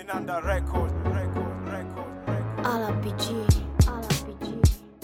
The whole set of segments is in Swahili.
Minanda Records, Records, Records, Records. RPG, RPG,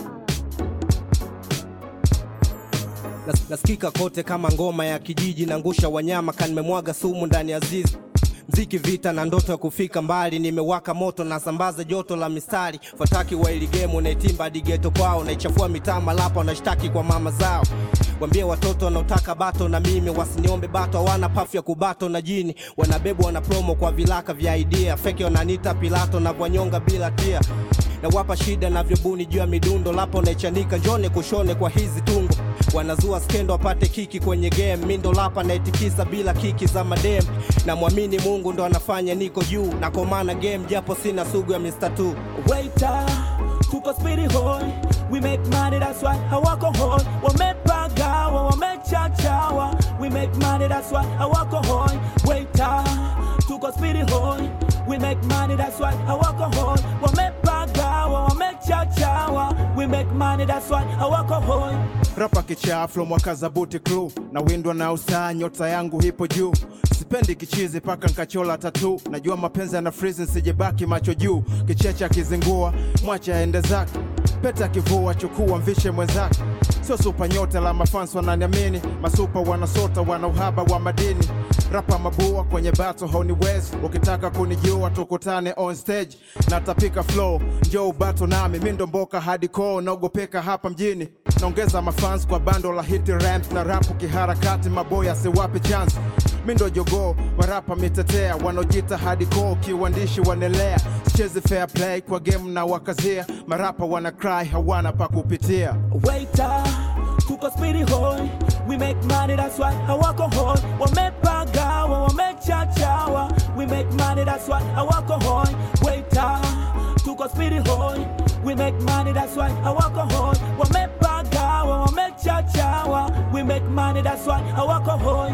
Nas- nasikika kote kama ngoma ya kijiji na ngusha wanyama kanimemwaga sumu ndani ya zizi mziki vita na ndoto ya kufika mbali nimewaka moto na sambaza joto la mistari fataki wa iligemu naitimba digeto kwao naichafua mitaa malapa wanashtaki kwa mama zao wambie watoto wanaotaka bato na mimi wasiniombe bato hawana pafu ya kubato na jini wanabebwa na promo kwa vilaka vya idea feke wananita pilato na vwanyonga bila tia na wapa shida na vyobuni juu ya midundo lapo naichanika njone kushone kwa hizi tungo wanazua skendo wapate kiki kwenye game mindo lapa naitikisa bila kiki za madem na mwamini mungu ndo anafanya niko juu na komana game japo sina sugu ya Mr. Two. Waiter, tuko spiri hoi We make money, that's why hawako hoi Wamepagawa, wamechachawa We make money, that's why hawako hoi Waiter, tuko spiri hoi We make money, that's why hawako hoi Wamepagawa, wamechachawa We make money, that's why hawako hoi rapa kichaflo mwaka za buti crew na windwa na usaa nyota yangu hipo juu sipendi kichizi paka nkachola tatu najua mapenzi yana freeze nsijebaki macho juu kichecha akizingua mwache aende zake peta kivua chukua mvishe mwenzake sio supa nyota la mafans wananiamini masupa wanasota wana uhaba wa madini rapa mabua kwenye bato hauniwezi ukitaka kunijua tukutane on stage natapika flow njoo bato nami mindo mboka hadi koo naogopeka hapa mjini naongeza mafans kwa bando la hit ramp na rapu kiharakati maboya siwapi chance mindo jogoo warapa mitetea wanaojita hadi koo kiuandishi wanelea sichezi fair play kwa game na wakazia marapa wana cry hawana pa kupitia Waiter, tuko spiri hoi We make money, that's why hawako hoi Wamepagawa, wamechachawa We make money, that's why hawako hoi Waiter, tuko spiri hoi We make money, that's why hawako hoi Wamepagawa, wamechachawa We make money, that's why hawako hoi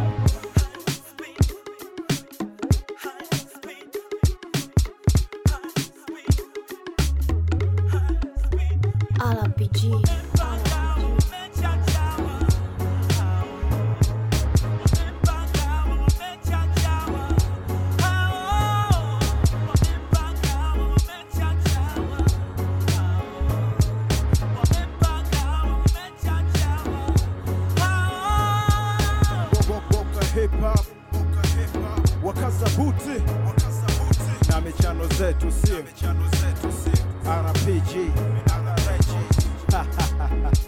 RPG, Bo- Boka hip hop, wakaza buti na michano zetu sio RPG